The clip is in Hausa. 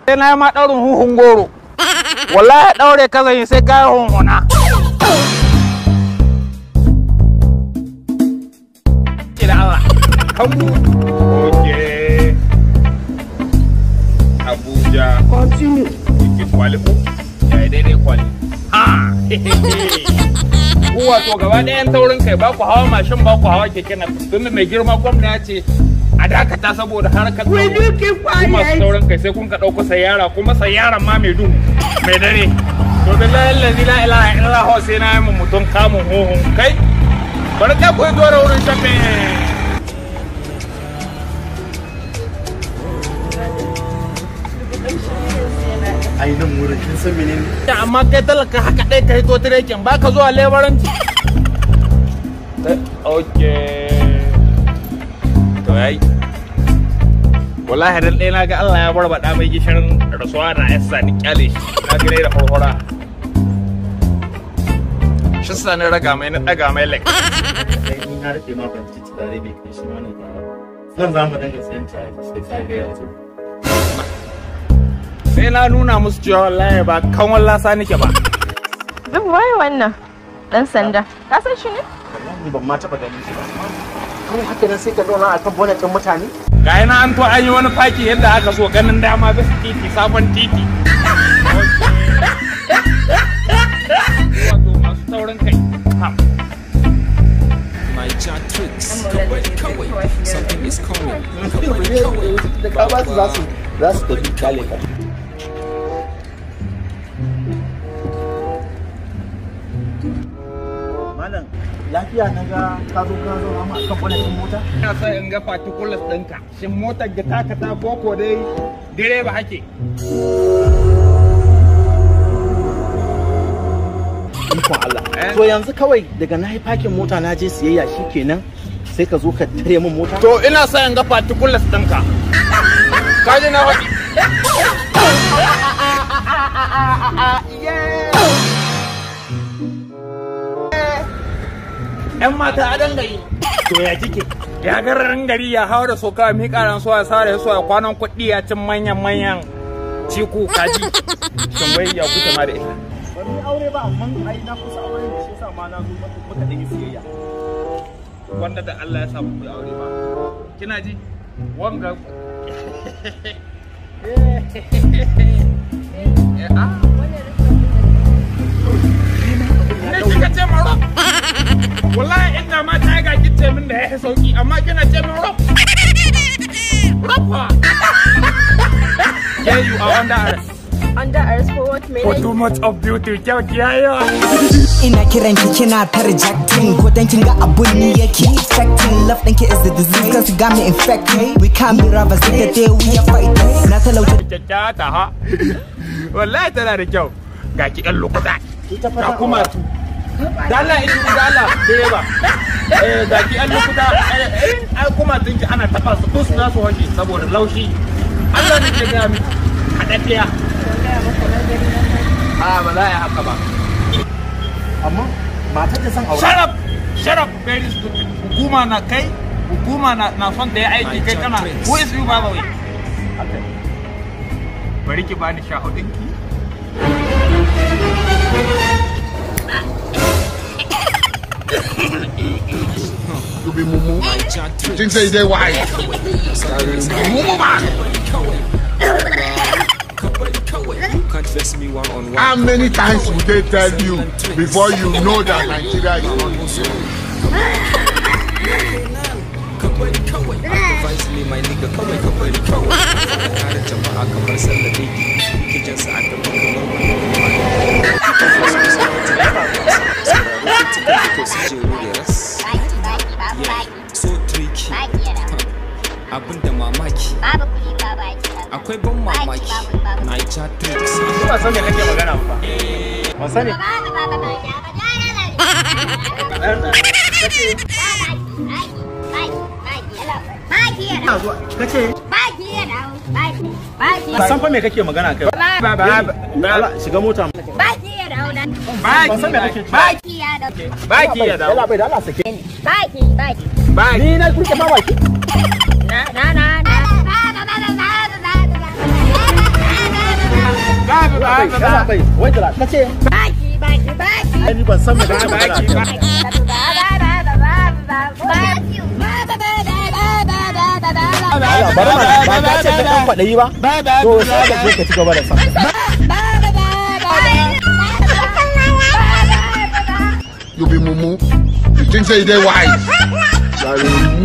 sai na yi ma ɗaurin huhun goro wallahi ɗaure ka zan yi sai ka yi hunhuna Ila Allah kanmu oke Abuja continue ki kwali ko ya yi daidai kwali ha ku wato gaba ɗayan taurin kai ba ku hawa mashin ba ku hawa keke na tunda mai girma gwamna ya ce a dakata saboda harkar tsaro kuma masu taurin kai sai kun ka ɗauko sayara kuma sayaran ma mai duhu mai dare to billahi allazi la ilaha illallah sai na yi mu mutum kamun hohon kai bari ka koyi zuwa da wurin shafe ai nan wurin kin san menene amma kai talaka haka ɗaya ka hito tirekin ba ka zuwa lebaranci ok to yayi wallahi dan ɗaya na ga Allah ya barbaɗa mai gishirin rasuwa na yasa ni kyale shi na gane da farfara shi sa ni raga mai na ɗaga mai lek ai ni na rike ma ban ci tare bai kai shi ma nan ba nan za mu dinga sayan tare sai sai ga yanzu sai na nuna musu cewa wallahi ba kan wallasa nake ba Duk waye wannan dan sanda. Ka san shi ne? wallahi ban ma taba ganin shi ba kawai haka nan sai ka zauna akan bonnet din mutane ga yana an to an yi wani faki yadda aka so ganin dama bisa titi sabon titi wato masu taurin kai ha My chat tricks. Kawai, kawai. Something is coming. Kawai, kawai. da ka ba su za su za su tafi kale ka malam lafiya na ga ka zo ka zo ma akan bonnet din mota ina son in ga particulars ɗinka shin motar da taka ta koko dai direba hake ikon Allah Eh? to yanzu kawai daga na yi fakin mota na je siyayya shikenan sai ka zo ka tare min mota to ina son in ga particulars ɗinka ka ji na faɗi ‘Yan mata a dangayi. To ya kike? Ya gararin gari ya hawa da soka mi karan so ya sare so ya kwanan kuɗi ya cin manyan manyan ciku kaji. Shin bai ya kuta ma da ita. ban yi aure ba amma ai na kusa aure da shi yasa ma na zo maka muka dinga siyayya Wanda da Allah ya samu ku yi aure ba. Kina ji? Wanga. Eh, ah. Ne kika ce ma rob? Wallahi inda ma ta ga kice min da ya sauki amma kina ce min rob. Rob fa. Yeah, you are under arrest. Under arrest for what? For too much of beauty. Kyau ki yayi Ina kiran ki kina ta rejecting ko dan kin ga abun ni yake expecting love ɗinki is the disease cause you got me infected we can't be robbers in the day we are fighters na talauta Kyakkyawa ta ha. Wallahi tana da kyau. Ga ki ɗan lokuta. Ga kuma tu. Dala idu dala direba. Eh ga ki ɗan lokuta. Eh ai kuma tun ki ana taɓa su kus na su hoshi saboda laushi. Allah ne ke gaya miki. Haɗaɗɗiya. A ba za a yi haka ba. amma matar da san aure Shut up! Shut up! Very stupid. Hukuma na kai. Hukuma na na son ta yi aiki kai kana. Who is you by the way? Bari ki bani shahudinki. You be mumu. My chat tricks. Think say they wise. Mumu man. Kawai, kawai. You can't face me one on one. How many times would they tell you before you know that Nigeria is not Kawai, kawai. Advise me, my nigga. Kawai, kawai, kawai. Kare jama'a kamar sallar daiki. Kijin sa aka bi kamar wani So tricky. Abin da mamaki. Akwai ban mamaki. Niger tricks. Ba san me kake magana ba. ban sani ina zuwa kace ban san fa me kake magana kai Ba ba ba. Allah shiga mota Baki ban san me kake baki baki ya dawo. Allah bai da Allah sake ni Baki. ni na kurke ma baki Na na na na. bai yalla bai wai da kace Baki, baki, baki. ai ni ban san me kake Ba magana baki ba. Allah bari mana ba ka ce ka dan kwadayi ba to sai ka je ka ci gaba da sa You be mumu. You think say they wise? Like,